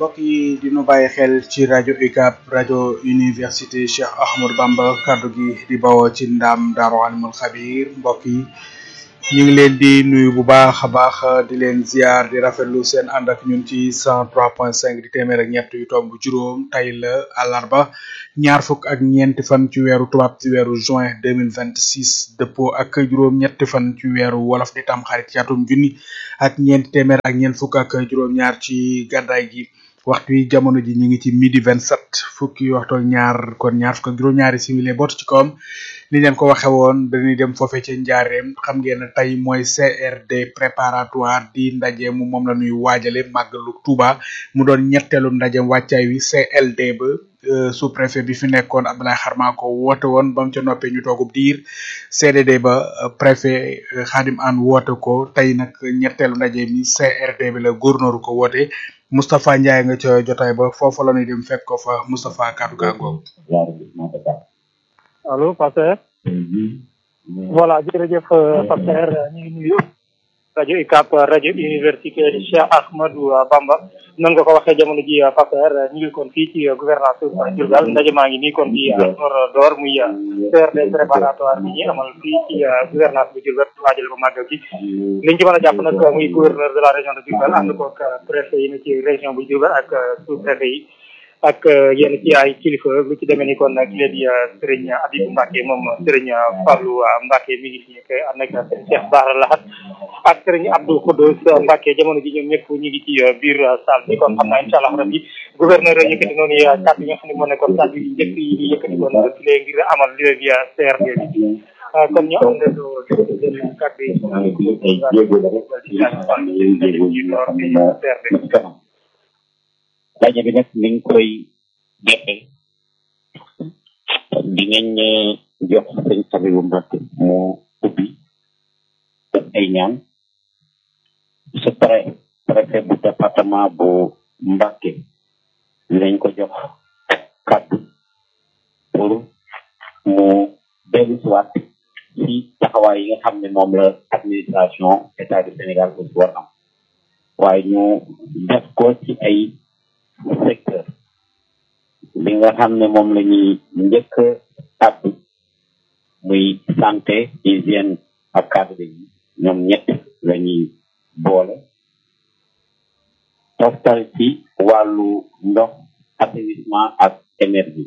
mbokk yi dinu bàyyi xel ci rajo UCAB rajo université Cheikh Ahmadou Bamba kaddu gi di bawoo ci ndam Daaru Alimul Xabir mbokk yi ñu ngi leen di nuyu bu baax a baax di leen ziar di rafetlu seen ànd ak ñun ci cent trois point cinq di téeméer ak ñett yu tomb juróom tey la àllarba ñaar fukk ak ñeenti fan ci weeru tubaab ci weeru juin deux mille vingt six dëppoo ak juróom ñetti fan ci weeru wolof di tam xarit ci atum junni ak ñeenti téeméer ak ñeent fukk ak juróom-ñaar ci gàddaay gi waxtu yi jamono ji ñu ngi ci midi vingt sept fukki waxtu ak ñaar kon ñaar fukk ak juróom-ñaari simili bootu ci kawam ni leen ko waxe woon dañuy dem foofee ca njaareem xam ngeen ne tey mooy CRD préparatoire di ndaje mu moom la ñuy waajale màggalu Touba mu doon ñetteelu ndajem wàccaay wi CLD ba sous préfet bi fi nekkoon Abdoulaye Xarma ko woote woon ba mu ca noppee ñu toogub diir CDD ba préfet Khadim Anne woote ko tey nag ñetteelu ndaje mi CRD bi la gouverneur ko woote Moustapha Ndiaye nga ca jotaay ba foofu la ñuy dem fekk ko fa Moustapha kaddu gaa ngoog allo Pasteur voilà jërëjëf Pasteur ñu ngi nuyu rajo UCAB rajo université Cheikh Ahmadou Bamba nan nga ko waxee jamono ji Pasteur ñu ngi kon fii ci gouvernance Diourbel ndaje maa ngi nii kon di door door muy CRD préparatoire bi ñuy amal fii ci gouvernance bu Diourbel waajal ba màggal gi liñ ci mën a jàpp nag muy gouverneur de la région de Diourbel ànd koog préfet yi ne ci région bu Diourbel ak sous préfet yi ak yenn ci ay kilifa lu ci demee ni kon ki leen di Serigne Abibou Mbacke moom Serigne Fallou Mbacke mi ngi fi nekk ànd ak Serigne Cheikh Bara Lahat ak Serigne Abdou Khoudous Mbacke jamono ji ñoom ñëpp ñu ngi ci biir salle bi kon xam naa incha allah rabbi gouverneur yëkkati noonu kàddu yi nga xam ne moo nekkoon kàddu yi njëkk yi di yëkkati kon ci lee ngir amal li leen di CRD bi kon ñu am leen leen kàddu yi daje bi nag niñ koy defee dinañ jox sëñ Abibu Mbacke mu ubbi def ay ñaan su pare préfet bu département bu Mbacke dinañ ko jox kàddu pour mu dellu si waat ci taxawaay yi nga xam ne moom la administration état du Sénégal aussi war am waaye ñu def ko ci ay secteur li nga xam ne moom la ñuy njëkk àddu muy santé hygiène ak cadre de vie ñoom ñett la ñuy boole toftal ci wàllu ndox assainissement ak énergie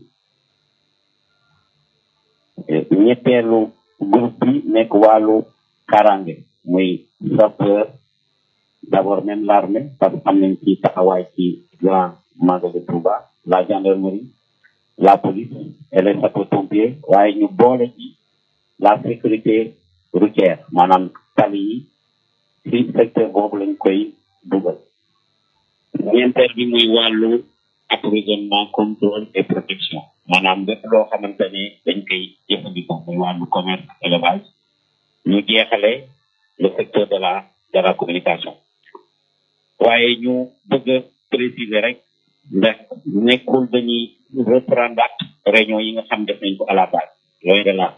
ñetteelu groupe bi nekk wàllu karange muy sapeur d'abord même l'armée parce que am nañ ci taxawaay ci grand magal de Touba la gendarmerie la police et les sapeurs-pompiers waaye ñu boole ci la sécurité routière maanaam tali yi ci secteur boobu lañ koy dugal ñeenteel bi muy wàllu approvisionnement contrôle et protection maanaam lépp loo xamante ne dañ koy jëfandikoo muy wàllu commerce élevage ñu jeexale le secteur de la de la communication waaye ñu bëgg a préciser rek ndax nekkul dañuy reprendre réunion yi nga xam def nañ ko à la base loin de là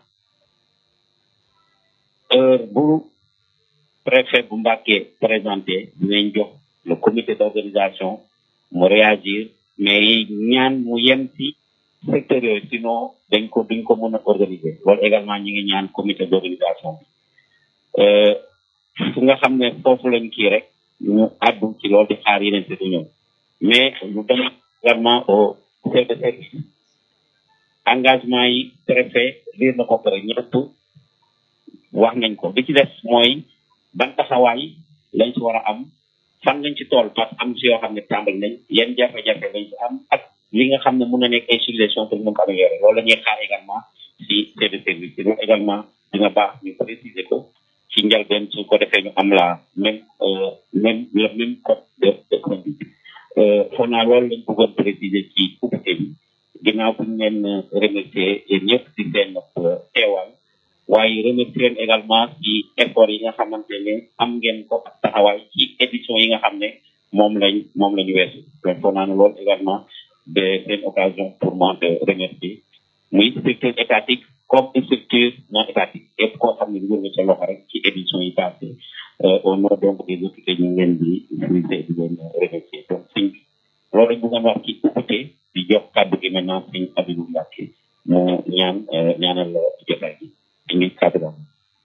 heure bu préfet bu Mbàkke présenté dinañ jox le comité d'organisation mu réagir mais ñaan mu yem ci secteur yooyu sinon dañ ko duñ ko mën a organiser loolu également ñi ngi ñaan comité d'organisation bi fu nga xam ne foofu lañ kii rek ñu àddu ci loolu di xaar yeneen te ñëw mais ñu dem également au chef de service engagement yi préfet liir na ko pare ñëpp wax nañ ko bi ci des mooy ban taxawaay lañ ci war a am fan lañ ci tool parce que am ci yoo xam ne tàmbali nañ yan jafe-jafe lañ ci am ak li nga xam ne mun na nekk ay suggestion pour ñu mën ko améliorer loolu la ñuy xaar également si chef de service yi loolu également dina baax ñu préciser ko ci njëlbeen su ko defee ñu am la même même le même code de de conduite foog naa loolu lañ bëggoon préciser ci ubbite bi ginnaaw bu ñu leen remercier yéen ñëpp ci seen teewaay waaye remercier leen également ci effort yi nga xamante ne am ngeen ko ak taxawaay ci édition yi nga xam ne moom lañ moom la ñu weesu donc foog naa ne loolu également de c'est une occasion pour moi de remercier muy structure étatique comme structure non étatique yëpp koo xam ne dugal nga sa loxo rek ci édition yi passé au nom donc des autorités ñu ngi leen di féliciter di leen remercier donc sëñ loolu lañ bëggoon wax ci ubbite di jox kàddu gi maintenant sëñ Abibou Mbacke mu ñaan ñaanal jëf